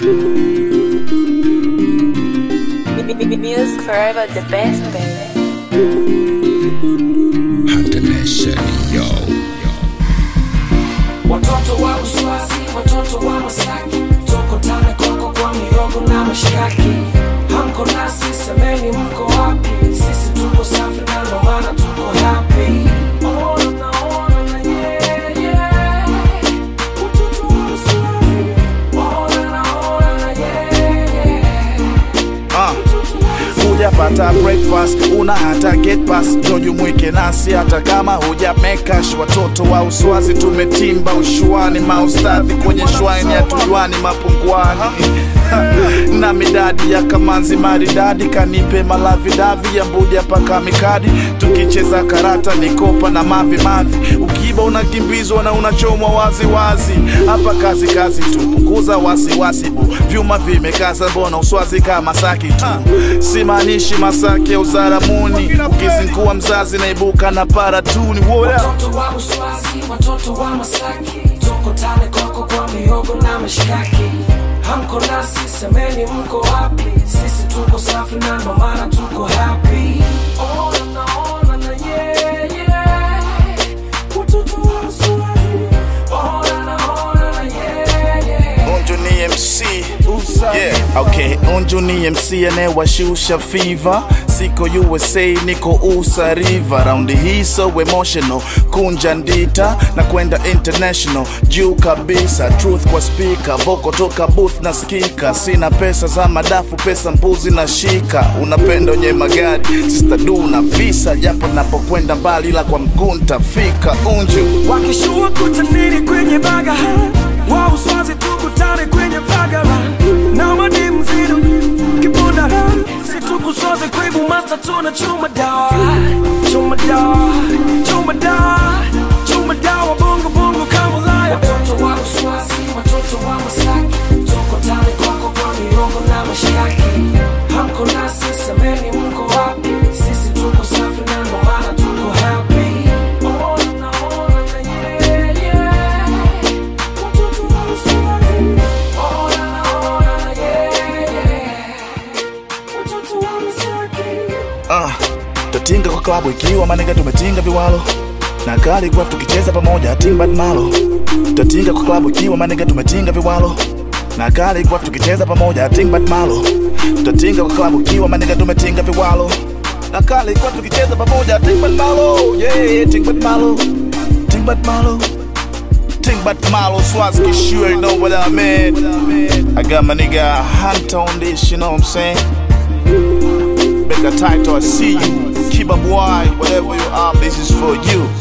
Music forever the best, baby. International, yo. Watoto wa Uswazi, watoto wa Masaki, toko tane koko kwa miogo na mashikaki. Hamko nasi, semeni mko wapi? Sisi tuko safi na ndo maana tuko happy. Ona na ona na yeah, yeah. Watoto wa Uswazi, ona na ona na yeah, yeah. Ah, hujapata breakfast una hata get pass jojumwike nasi hata kama huja mekash watoto wa uswazi tumetimba ushuani maustadhi kwenye shwaini ya tujuani mapunguani na midadi ya kamanzi maridadi kanipe malavidavi ya mbuja paka mikadi tukicheza karata nikopa na mavi mavi ukiba unakimbizwa na unachomwa waziwazi hapa kazi kazi tu punguza wasiwasi bu vyuma vimekaza mbona uswazi kama saki tu simaanishi masake uzaramuni ukizingua mzazi naibuka na paratuni What up? Watoto wa Uswazi, watoto wa Masaki, toko tane koko kwa mihogo na mashikaki. Hamko nasi, semeni mko wapi? Sisi tuko safi na ndo maana tuko happy. Ona na ona na yeah, yeah. Watoto wa Uswazi, ona na ona na yeah, yeah. Unju ni MC yeah, okay. Unju ni MC anayewashusha fever, siko USA niko USA River, raundi hii so emotional, kunja ndita na kwenda international, juu kabisa, truth kwa speaker, voko toka booth na skika, sina pesa za madafu, pesa mbuzi na shika, unapenda wenye magari, sister du na visa, japo napokwenda mbali, ila kwa mguu ntafika. Unju wakishua kutaniri kwenye baga wa uswazi tukutane kwenye vagara na madi mzidu kibundara situkusoze kwibu masa tuna chuma dawa chuma dawa chuma dawa chuma dawa bongo bongo kama laya watoto wa uswazi watoto wa masaki tuko tani koko kwa miongo na mashikaki hamko nasi semeni mko wapi sisi tuko safi na ndo maana tuko happy Ona na ona na yeah, yeah. Watoto wa Uswazi. Ona na ona na yeah, yeah. Watoto wa Masaki. Ah, tatinga kwa klabu ikiwa manega tumetinga viwalo na Khaligraph tukicheza pamoja timbad malo tatinga kwa klabu ikiwa manega tumetinga viwalo na Khaligraph tukicheza pamoja timbad malo tatinga kwa klabu ikiwa manega tumetinga viwalo na Khaligraph tukicheza pamoja timbad malo yeah timbad malo timbad malo timbad malo Swazi sure you know what I mean I got my nigga Hunter on this you know what I'm saying Make a title, I see you. Keep up wide, whatever you are, this is for you.